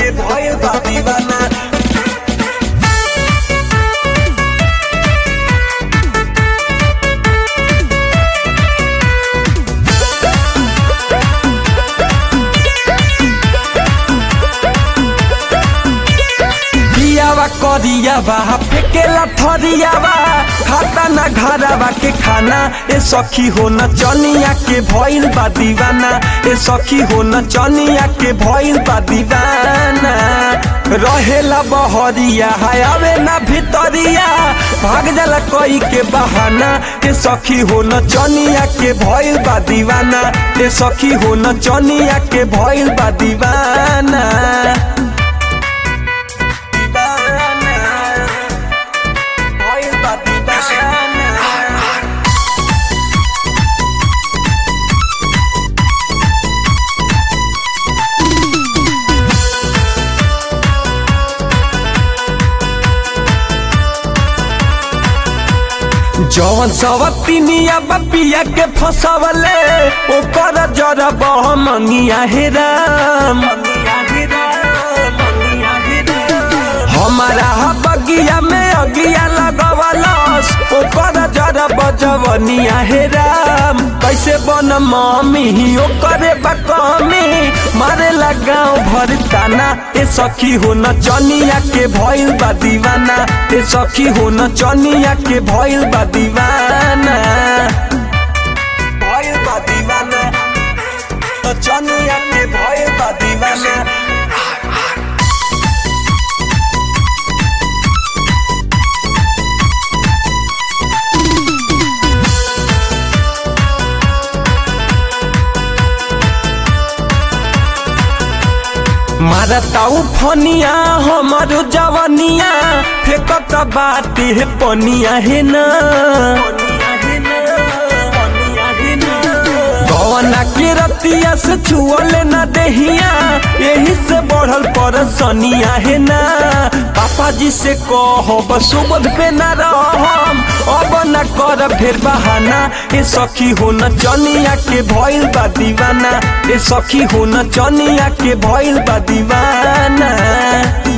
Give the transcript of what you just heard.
के भइल बा दीवाना दियावा करियावा फेकेला थरियावा खाता ना घरावा के खाना ए सखी हो न चनिया के भइल बा दीवाना ए सखी हो न चनिया के भइल बा दीवाना रहेला बहरिया आवे ना भितरिया भाग जाला कोई के बहाना ए सखी हो न चनिया के भइल बा दीवाना ए सखी हो न चनिया के भइल बा दीवाना भइल बा दीवाना जवन सवतिनिया बपिया के फसवले ओकर जरा बहमंगिया हे राम हमारा बगिया में अगिया लगवलस ओकर जरा बजवनिया हे राम कैसे बन मम्मी ओकरे बकमी मारे गाँव भर ताना ए सखी हो न चनिया के भइल बा दीवाना ए सखी हो न चनिया के भइल बा दीवाना भइल बा दीवाना न चनिया के भइल बा दीवाना मारताऊ फनिया हमारो जवनिया फेकत बाटे हे पनिया हे ना गवना के रतिया से छुअले ना देहिया यही से बढ़ल पर सनिया है ना पापा जी से कहो सुबध पे ना रहम अब ना कर फेर बहाना ए सखी हो न चनिया के भइल बा दीवाना ए सखी हो न चनिया के भइल बा दीवाना